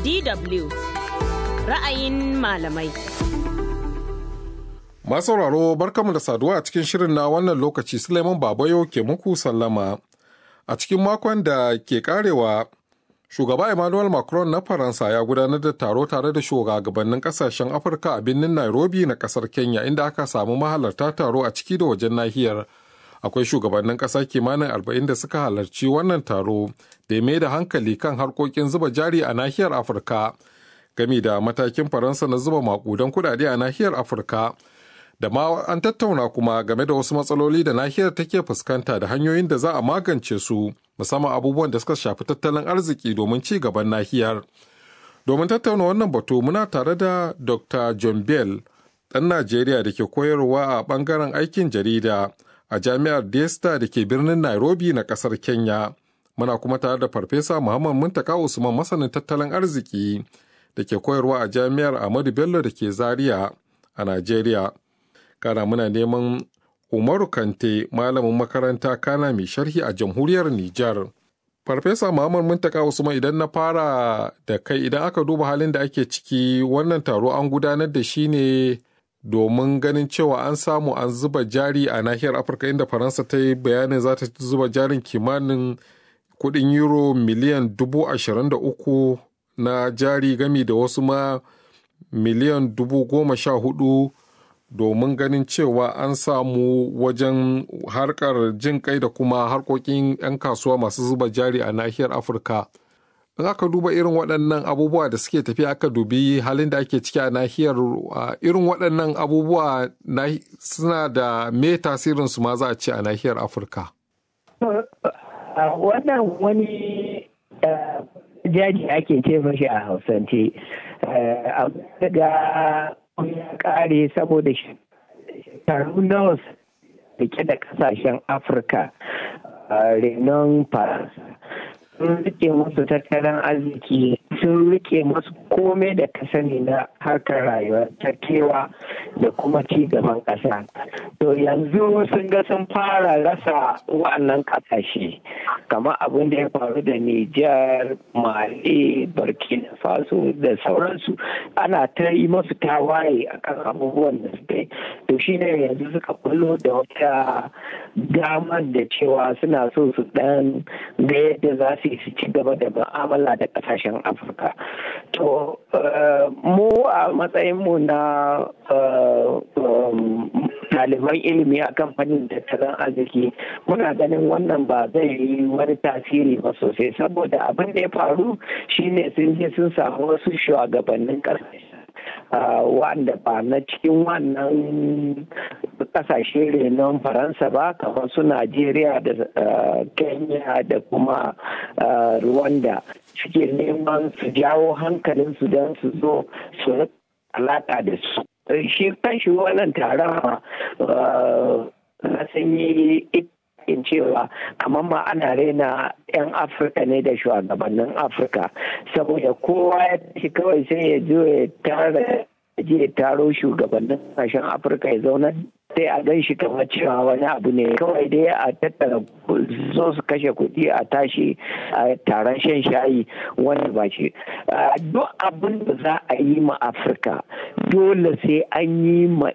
DW ra'ayin malamai. Masu sauraro barkamu da saduwa a cikin shirin na wannan lokaci Suleiman Babayo ke muku sallama. A cikin makon da ke karewa Shugaba Emmanuel Macron na Faransa ya gudanar da taro tare da shugabannin kasashen Afirka a birnin Nairobi na kasar Kenya inda aka samu mahalarta taro a ciki da wajen nahiyar. Akwai shugabannin ƙasa kimanin arba'in da suka halarci wannan taro da mai da hankali kan harkokin zuba jari a nahiyar Afirka. Gami da matakin Faransa na zuba makudan kudade a nahiyar Afirka. Da ma an tattauna kuma game da wasu matsaloli da nahiyar take fuskanta da hanyoyin da za a magance su. musamman abubuwan da suka shafi tattalin arziki domin ci gaban nahiyar. Domin tattauna wannan batu muna tare da Dr. John Bell, ɗan Najeriya da ke koyarwa a ɓangaren aikin jarida a jami'ar Desta da ke birnin Nairobi na ƙasar Kenya. Muna kuma tare da Farfesa Muhammad Muntaka Usman masanin tattalin arziki da ke koyarwa a jami'ar Ahmadu Bello da ke Zaria a Najeriya. Kana muna neman Umaru Kante malamin makaranta kana mai sharhi a jamhuriyar Nijar. Farfesa Muhammad Muntaka Usman idan na fara da kai idan aka duba halin da ake ciki wannan taro an gudanar da shi ne domin ganin cewa an samu an zuba jari a nahiyar Afirka inda Faransa ta yi bayanin za ta zuba jarin kimanin kudin euro miliyan dubu ashirin da uku na jari gami da wasu ma miliyan dubu goma sha hudu domin ganin cewa an samu wajen harkar jin kai da kuma harkokin 'yan kasuwa masu zuba jari a nahiyar afirka in aka duba irin waɗannan abubuwa da suke tafiya aka dubi halin da ake ciki a nahiyar irin waɗannan abubuwa suna da me tasirin su ma za a ce a nahiyar afirka wannan wani jaji ake ce mashi a hausance daga ya kare saboda shekaru nawa rike da kasashen afirka renon faransa sun rike musu tattalin arziki sun rike musu komai da ka sani na harkar rayuwa ta kewa da kuma ci gaban ƙasa to yanzu sun ga sun fara rasa wa'annan ƙasashe kamar abin da ya faru da Nijar, Mali, Burkina Faso da sauransu ana ta yi masu tawaye akan abubuwan da suka yi to shine yanzu suka kullo da wata damar da cewa suna so su dan ga yadda za su yi su ci gaba da mu'amala da kasashen afirka to mu a matsayinmu na ɗaliban ilimi a kamfanin tattalin arziki muna ganin wannan ba zai yi wani tasiri ba sosai saboda abin da ya faru shine sun je sun samu wasu shugabannin ƙasashe wanda ba na cikin wannan kasashe renon faransa ba kamar su najeriya da kenya da kuma rwanda suke neman su jawo hankalinsu don su zo su alaka da su shi kanshi wannan taron na sanyi in cewa kamar ma ana raina 'yan afirka ne da shugabannin afirka saboda kowa ya tashi kawai sai ya zo ya tara je taro shugabannin kasashen afirka ya zauna sai a gan shi kamar cewa wani abu ne kawai dai a tattara zo su kashe kuɗi a tashi a taron shan shayi wani ba shi duk abin da za a yi ma afirka dole sai an yi ma